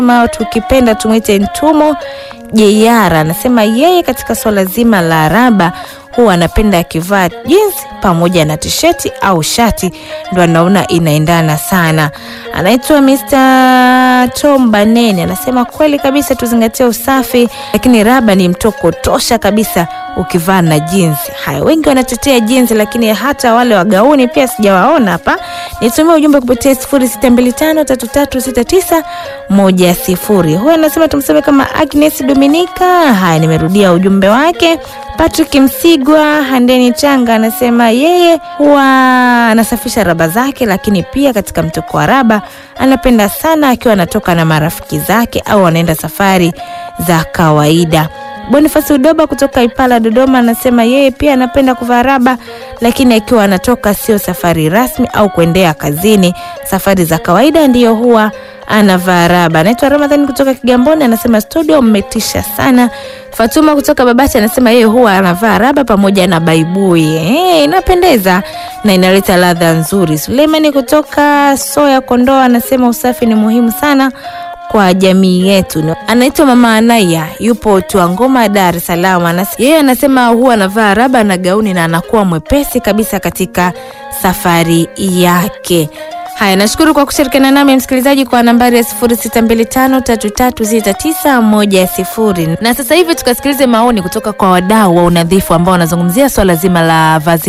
Ma tukipenda tumwite Ntumo Jeyara anasema yeye katika swala zima la raba huwa anapenda akivaa jeans pamoja na tisheti au shati, ndo anaona inaendana sana. Anaitwa Mr. Tom Banene anasema kweli kabisa, tuzingatie usafi, lakini raba ni mtoko tosha kabisa ukivaa na jeans. Haya, wengi wanatetea jeans, lakini hata wale wa gauni pia sijawaona hapa. Nitumie ujumbe kupitia 0625336910. Huyo anasema tumseme kama Agnes Dominika. Haya, nimerudia ujumbe wake. Patrick Msigwa Handeni Changa anasema yeye huwa anasafisha raba zake, lakini pia katika mtoko wa raba anapenda sana akiwa anatoka na marafiki zake au anaenda safari za kawaida. Bonifasi Udoba kutoka Ipala Dodoma anasema yeye pia anapenda kuvaa raba, lakini akiwa anatoka sio safari rasmi au kuendea kazini, safari za kawaida ndiyo huwa anavaa raba. Anaitwa Ramadhani kutoka Kigamboni anasema studio mmetisha sana. Fatuma kutoka Babati anasema yeye huwa anavaa raba pamoja na baibui. Eh, inapendeza na inaleta ladha nzuri. Suleimani kutoka Soya Kondoa anasema usafi ni muhimu sana kwa jamii yetu. Anaitwa Mama Anaya, yupo Tuangoma, Dar es Salaam. Anas- Yeye anasema huwa anavaa raba na gauni na anakuwa mwepesi kabisa katika safari yake. Haya, nashukuru kwa kushirikiana nami msikilizaji kwa nambari ya 0625336910. Na sasa hivi tukasikilize maoni kutoka kwa wadau wa unadhifu ambao wanazungumzia swala zima la vazi